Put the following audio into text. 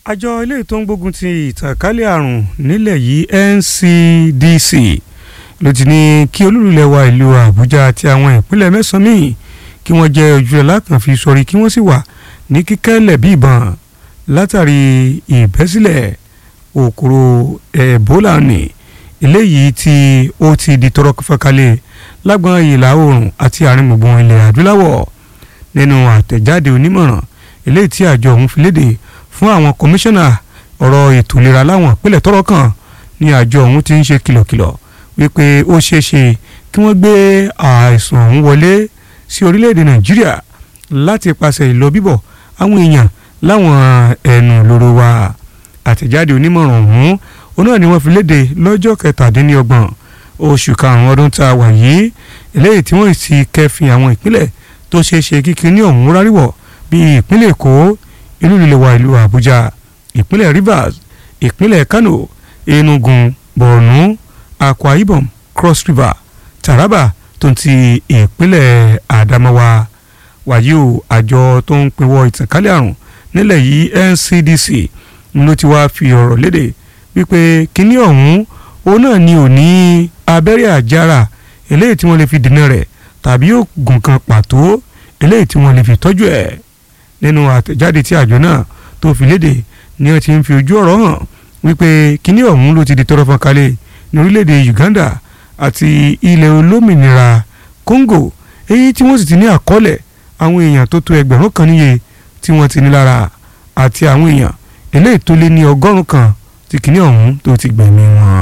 àjọ ilé tó ń gbógun ti ìtànkálẹ̀ àrùn nílẹ̀ yìí NCDC ló ti ní kí olúlulẹ̀ wa ìlú Àbújá àti àwọn ìpínlẹ̀ mẹ́sàn-án míì kí wọ́n jẹ́ ojúlẹ̀ lákàn fi sọrí kí wọ́n sì wà ní kíkẹ́lẹ̀ bí ìbọn látàrí ìbẹ́sílẹ̀ òkúrò Ebola ní eléyìí tí ó ti di tọrọ fọ́kálẹ̀ lágbọn ìlà oòrùn àti àárín gbùngbùn ilẹ̀ adúláwọ̀ nínú àtẹ̀jáde onímọ̀ràn eléyìí tí àjọ ọ̀hún fi léde fún àwọn kọmíṣánná ọ̀rọ̀ ètò ìlera láwọn ìpínlẹ̀ tọ́rọ̀ kàn ní àjọ ọ̀hún ti ń ṣe kìlọ̀kìlọ̀ wípé ó ṣeé ṣe kí wọ́n gbé àìsàn ọ̀hún wọlé sí orílẹ̀-èdè nàìjíríà láti pàṣẹ ìlọ bíbọ̀ àwọn èèyàn láwọn ẹnu lóró wa àtẹ̀jáde onímọ̀ràn ọ̀hún òun náà ni wọ́n fi léde lọ́jọ́ kẹtàdínlọ́gbọ̀n oṣù karùn-ún ọdún tá a wà yìí eléyìí tí wọ́n ti kẹfìn àwọn ìpínlẹ̀ tó ṣeé ṣe kíkiri ní ọ̀hún ráríwọ̀ bíi ìpínlẹ̀ èkó ìlú líle wa ìlú àbújá ìpínlẹ̀ rivers ìpínlẹ̀ kano enugu borno akwa ibom cross river taraba tó ń ti ìpínlẹ̀ adamawa wàyí o àjọ tó ń pinwọ́ ìtànkálẹ̀ àrùn nílẹ̀ yìí ncdc ló ti wá fi ọ̀rọ̀ léde wípé kínní ọ̀hún òun náà ni ò ní abẹ́rẹ́ àjára eléyìí tí wọ́n lè fi dènà rẹ̀ tàbí oògùn kan pàtó eléyìí tí wọ́n lè fi tọ́jú ẹ̀ nínú àtẹ̀jáde tí àjọ náà tó fi léde ni wọ́n ti ń fi ojú ọ̀rọ̀ hàn wípé kínní ọ̀hún ló ti di tọrọ fọ́nkálẹ̀ ní orílẹ̀-èdè Uganda àti ilẹ̀ olómìnira Congo èyí tí wọ́n sì ti ní àkọọ́lẹ̀ àwọn èèyàn tó tó ẹgbẹ̀rún kan níye tí wọ́n ti ní lára àti àwọn èèyàn eléyìí tó lé ní ọgọ́rùn-ún kan tí kínní ọ̀hún tó ti gbẹ̀mí wọn.